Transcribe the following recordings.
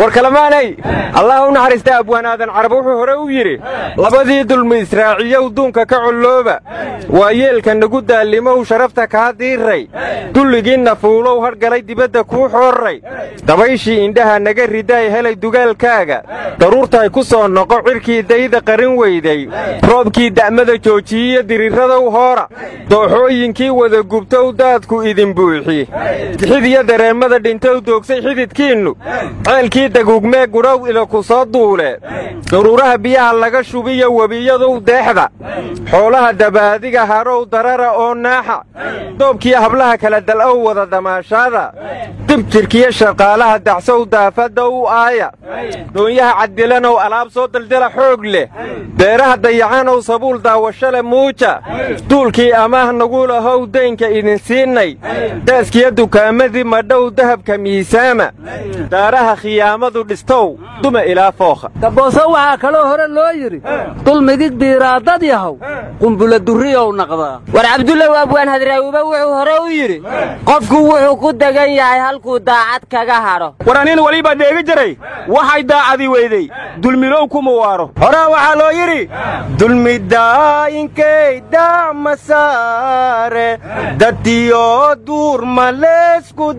war kalamaanay allah u naxariista abwaan aadan carab wuxuu hore u yidhi labadii dulmi israaciyow duunka ka collooba waa yeelka nagu daalimow sharafta kaa diiray dulligiinna fuulow hadhgalay dibadda kuu xoorray dabayshii indhaha naga ridaay helay dugaalkaaga daruurtaay ku soo noqo cirkii dayda qarin weyday roobkii da'mada joojiyiyo diriiradow hoora dooxooyinkii wada gubtow daadku idin buuxi xid iyo dareemmada dhintow doogsay xididkiinnu ceelkii daguugmee gudhow ila ku soo duule daruuraha biyaha laga shubiyo webiyadow deexda xoolaha dabaadiga hadhow darara oo naaxa doobkiyo hablaha kala dal'ow wada damaashaada dib jirkiyo shaqaalaha dacsow daafadda u aaya doonyaha caddilanow alaab soo daldala xoog leh beeraha dayacanow sabuul daawashale muuja duulkii amaah nagu lahow daynka idin siinay daaskiyo dukaamadii madhow dahabka miisaama daaraha khiyaamadu dhistow duma ilaa fookha dabooso waxaa kaloo hore loo yidhi dulmigid biiraadad yahow qumbula durriyow naqdaa war cabdullaw abwaan hadraawuba wuxuu hore u yidhi qofku wuxuu ku degan yahay halkuu daacad kaga hadho war anin weliba dheegi jiray waxay daacadii weydey dulmilow kuma waaro horaa waxaa loo yidhi dulmidaa'inkay dacma saare daddiyo duur ma leesku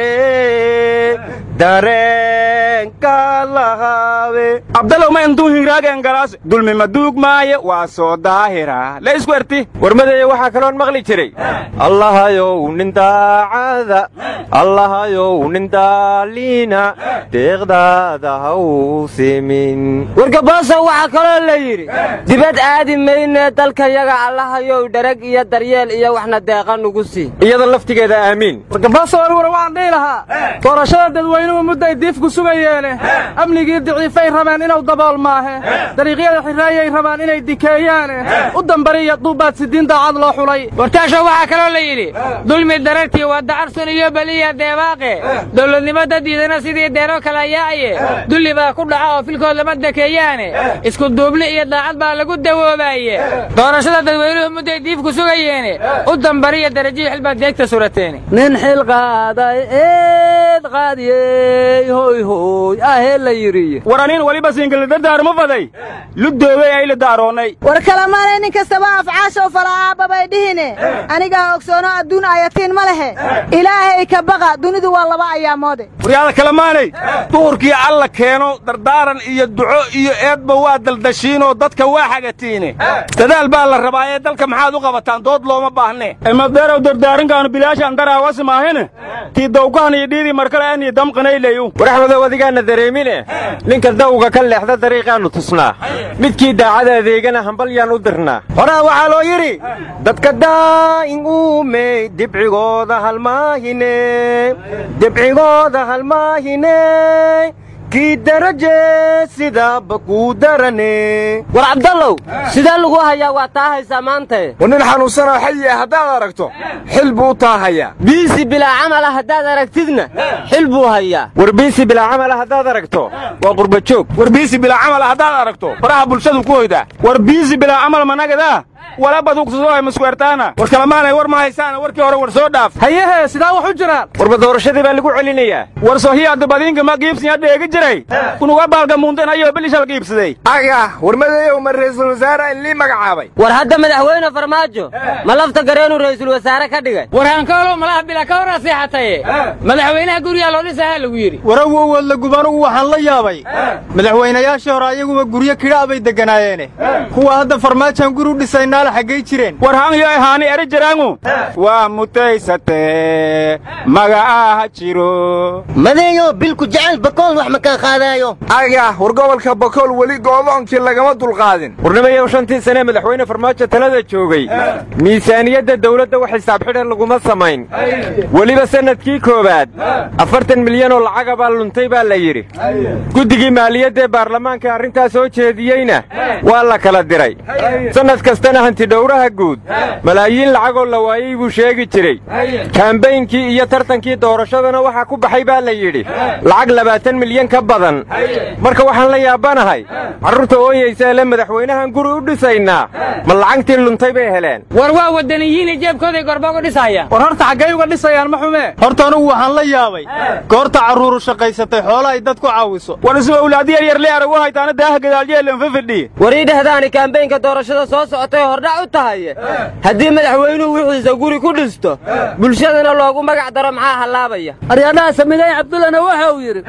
dee dareenka lahaabe abdalow ma intuu hinraageen galaas dulmi ma duug maaye waa soo daahira la isku erti warmadeeye waxaa kaloon maqli jiray allahayow nin daacada allahayow nin daaliina deeqdaada haw simin wargabooso waxaa kaloo la yidhi dibad aadi maynee dalkayaga allahayow dharag iyo daryeel iyo waxna deeqa nugu sii iyada laftigeeda aamiin wargabooso warwar waxaan dhihi lahaa doorashada dadweynuhu mudday diifku sugayeene amnigii diciifay rabeen inuu dabool maahe dariiqyada xirraayay rabaan inay dikeeyaane u dambariya duubbaad sidiin daacad loo xulay wartaasho waxaa kaloo la yidhi dulmi darartii waa dacarsun iyo beliya deebaaqe dowladnimo dadiidana sidii deero kala yaaye dulli baa ku dhaca oo filkood lama dekeeyaane isku duubli iyo daacad baa lagu dawoobaye doorashada dadweynuhu mudday diifku sugayeene u dambariya darajihii xilbaad deegta surateene nin xil qaaday eed qaadiyey hoy hoy ahee la yidhi war anin weliba siinkalidadaarma faday ludoogay ayla daaroonnay war kalamaanay nin kastaba afcaashow fala'aabba bay dhihine anigaa ogsoono adduun ayatiin ma lehe ilaahay ka baqa dunidu waa laba ayaamoode waryaada kalamaanay duhurkii alla keeno dardaaran iyo duco iyo eedba waa daldashiinoo dadka waa xagatiine dadaal baa la rabaa ee dalka maxaad u qabataan dood looma baahne emadeerow dardaarinkaanu bilaashaan daraawasi maahine tii dawgahan iyo dhiidii markale anii damqanayleyu war axmedow adigaana dareemine ninka dawga ka leexda dariiqaannu tusnaa midkii daacada adeegana hambalyaan u dirnaa horaa waxaa loo yidhi dadka daa'in uumey dibcigooda halmaahine dibcigooda halmaahine kii daraje sidaaba kuu darane war cabdallow sidee lagu hayaa waa taa haysaa maantae war nin xanuunsanoo xayi ah haddaad aragto xil buu u taahayaa biisi bilaa camala haddaad aragtidna xil buu hayaa war biisi bilaa camala haddaad aragto waa qurbajoog war biisi bilaa camala haddaad aragto faraha bulshadu ku hoydaa war biisi bilaa camal managadaa wala badugsadohay maskuertaana war kalamaanay war ma haysaana warkii hore war soo dhaaf hayahee sidaa wax u jiraan warba doorashadii baa lagu celinayaa war sohiyaadda badiinka ma giibsinya dheegi jiray unuga baalga muuntan ayoo bilishal giibsaday aga warmadeeyow ma ra'iisul wasaare in lii magacaabay war hadda madaxweyne farmaajo ma lafta gareenuu ra'iisul wasaare ka dhigay war hankoolow malaha bila ka hor asiixataye madaxweynaha gurigaa loo dhisahaa lagu yidhi warawowood la gubanugu waxaan la yaabay madaxweynayaashii hore ayaguba guryo kidhaa bay deganaayeene kuwa hadda farmaajaan guri u dhisaynaala xaggay jireen war hanyo ahaani eri jiraangu waa mutaysatee maga'aaha jiro madeeyo bilku jecel bakool wax ma kaa qaadaayo aga war gobolka bakool weli go'doonkii lagama dulqaadin warnimayow shantii sanee madaxweyne farmaajo talada joogay miisaaniyadda dawladda wax xisaab xidhan laguma samayn weliba sannadkii koowaad afartan milyan oo lacaga baa luntay baa la yidhi guddigii maaliyaddaee baarlamaanka arrintaas soo jeediyeyna waa la kala diray sannad kastana hantidhowraha guud malaayiin lacagoo la waayey buu sheegi jiray kaambaynkii iyo tartankii doorashadana waxaa ku baxay baa la yidhi lacag labaatan milyan ka badan marka waxaan la yaabanahay carruurta ooyaysa ele madaxweynahan guri u dhisaynaa ma lacagtii luntay bay heleen war waa waddaniyiinay jeebkooday gorba uga dhisayaan war horta xaggay uga dhisayaan ma xumee horta anugu waxaan la yaabay goorta carruuru shaqaysatay xoolo ay dad ku caawiso war isma awlaadi yaryar le aragu haytaana daaha gadaalyeelan fafadhiye war ii dhehdaani kaambeynka doorashada soo socotay hordhac u tahaye haddii madaxweynuhu wixiisa guri ku dhisto bulshadana loogu magac daro maxaa hallaabaya aryadhaha samigay cabdullana waxa uu yidhi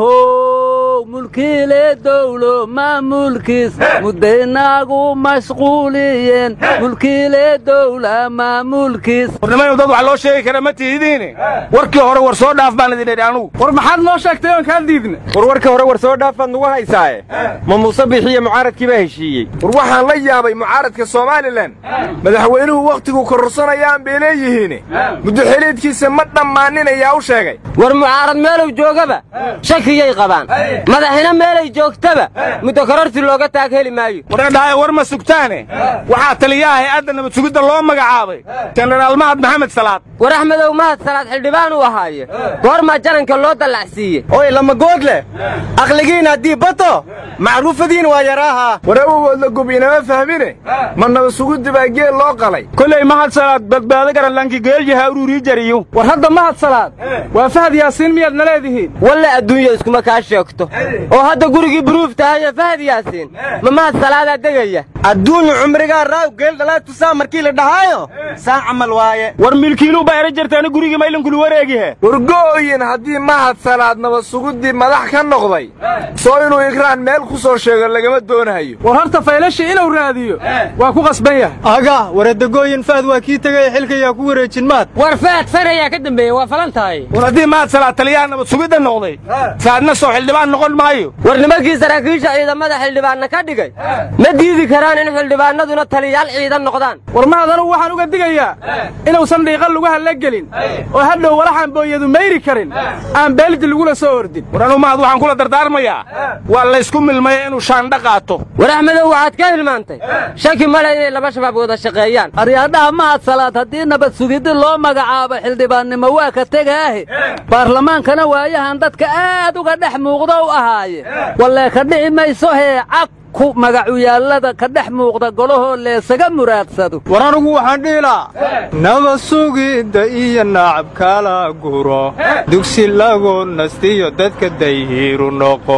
how mulkiile dowlo maamulkiis mudaynaagu mashquuliyeen mulkiile dowla maamulkiis warnimayu dad wax loo sheegi kara ma tihidiine warkii hore war soo dhaaf baan idin idhi anugu war maxaad noo sheegtay oon kaa diidna war warka hore war soo dhaafaad nugu haysaaye ma muuse bixiyo mucaaradkii baa heshiiyey war waxaan la yaabay mucaaradka somalilan madaxweynuhu wakhtiguu kororsanayaan bay leeyihiin muddo xiliidkiisa ma dhammaaninayaa u sheegay war mucaarad meelow joogaba shakiyay qabaan madaxina meelay joogtaba muddo kororsi looga taag heli maayo waradhahay war ma sugtaane waxaa taliyaha hay-adda nabad sugidda loo magacaabay jenaraal mahad maxamed salaad war axmedow mahad salaad xildhibaan uu ahaaye goormaa jananka loo dallacsiiye oy lama good leh aqligiin haddii bato macruufadiin waa yaraaha war awogoodla gub inama fahmine ma nabad sugiddi baa geel loo qalay koley mahad salaad badbaado garanlankii geelyaha ururii jariyo war hadda mahad salaad waa fahad yaasiin miyaad na leedihiin walle adduunya iskuma kaa sheegto oo hadda gurigii buruuf tahaye fahad yaasiin ma mahad salaadaa degaya adduunyu cumrigaa raaw geel dhalaatusaa markii la dhahaayo saa camal waaye war milkiiluu baa era jartaana gurigii maylankulu wareegihe wargo'oyin haddii mahad salaad nabad suguddii madax ka noqday soo inuu ikraan meel ku soo sheego lagama doonahayo war horta faylashii inuu raadiyo waa ku qasban yahay aga waradagooyin fahad waa kii tegay xilkayaa ku wareejin maad war faad far ayaa ka dambeeyey waa falan tahay war haddii mahad salaad taliyaha nabad sugidda noqday faadna soo xildhibaan noqon maayo war nimankii saraakiisha ciidamada xildhibaanna ka dhigay ma diidi karaan in xildhibaanaduna taliyaal ciidan noqdaan war mahad anugu waxaan uga digayaa inuusan dhiiqa lugaha la gelin oo hadhow walaxaan booyadu mayri karin aan beeldi lagula soo ordin war anuu mahad waxaan kula dardaarmayaa waa laysku milmaya inuu shaandha qaato war axmedow waxaad ka hilmaantay shaki male inay laba shabaab wada shaqeeyaan aryadhaha mahad salaad haddii nabad sugiddi loo magacaabo xildhibaannimo waa ka tegaahe baarlamaankana waayahan dadka aad uga dhex muuqda u ahaaye wallee ka dhici mayso hee cag ku magacuyaallada ka dhex muuqda golahoo leesaga muraadsado war anugu waxaan dhihi lahaa nabad sugidda iyo nacab kala guro dugsi lagu nastiyo dadka dayhiru noqo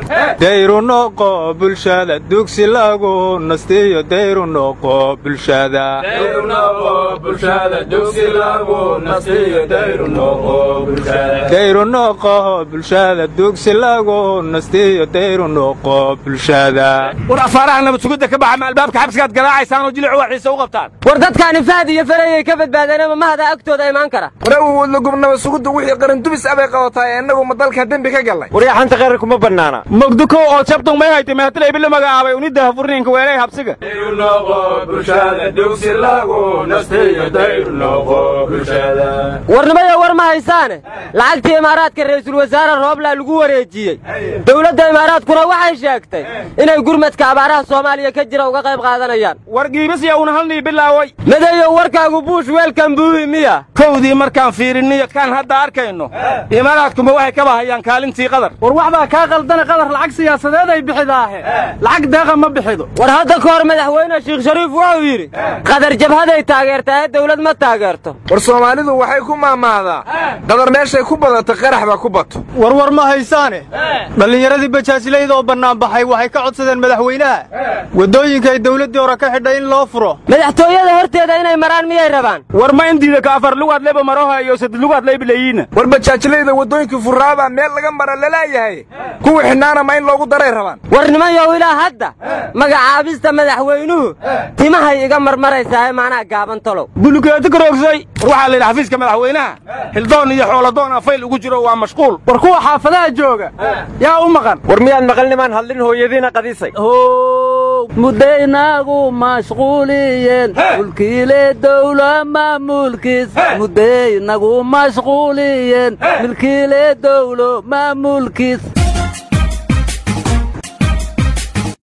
dayru noqo bulshada dugsi lagu nastiyo dayru noqo bulshada dayru noqo bulshada dugsi lagu nastiyo dayru noqo bulshada war afaaraha nabad sugidda ka baxa ma albaabka xabsigaad garaacaysaan oo jilic waxiisa u qabtaan war dadkaani fahad iyo farayay ka badbaadeenama mahada agtooda imaan kara war awogoodla gub nabad sugiddu wixii qarindubis abay qabataa ee innagu ma dalka dembi ka gallay waryaa xanta qarar kuma bannaana mogdukow oo jabtung may haytay mehatilay bila magacaabay unidda hafurniinka weelay habsiga warnimayo war ma haysaane lacagtii imaaraadka ra'iisul wasaare rooblaa lagu wareejiyey dowladda imaaraadkuna waxay sheegtay inay gurmadka abaaraha soomaaliya ka jira uga qayb qaadanayaan war giibisya una halnii bilaaway madeeyo warkaagu buush weelkan buuhi miya kowdii markaan fiiriniyo kaan hadda arkayno imaaraadkuma waxay ka bahayaan kaalintii qadar war wax baa kaa qaldana qadar lacag siyaasadeed ay bixidaahe lacag deeqa ma bixido war hadda ka hor madaxweyne sheekh shariif wuxuu yidhi qadar jabhaday taageertaa ee dawlad ma taageerto war soomaalidu waxay ku maamaahdaa qadar meeshay ku badato qarax baa ku bato warwar ma haysaane dhallinyaradii bajaajlayda oo bannaanbaxay waxay ka codsadeen madaxweynaha waddooyinka ay dawladdii hore ka xidhay in loo furo madaxtooyada horteeda inay maraan miyay rabaan war ma indiida ka afar lugaad leba maroha iyo sad lugaad lebilayiina war bajaajlayda waddooyinkii furraabaa meel laga mara lalaayahay kuwii xidhnaana ma in loogu daray rabaan war nimanyow ilaa hadda magacaabista madaxweynuhu timahay iga marmaraysaa ee maanaa gaaban talow bulukeeto karoogsay war waxaa la yidhi xafiiska madaxweynaha xildoon iyo xooladoon afayl ugu jiro waa mashquul war kuwa xaafadaha jooga yaa u maqan war miyaad maqalnimaan hadlin hooyadiina qadisay how mudaynaagu mashquuliyeen mulkiile dowla maamulkiis mudaynagu mashquuliyeen milkiile dowlo maamulkiis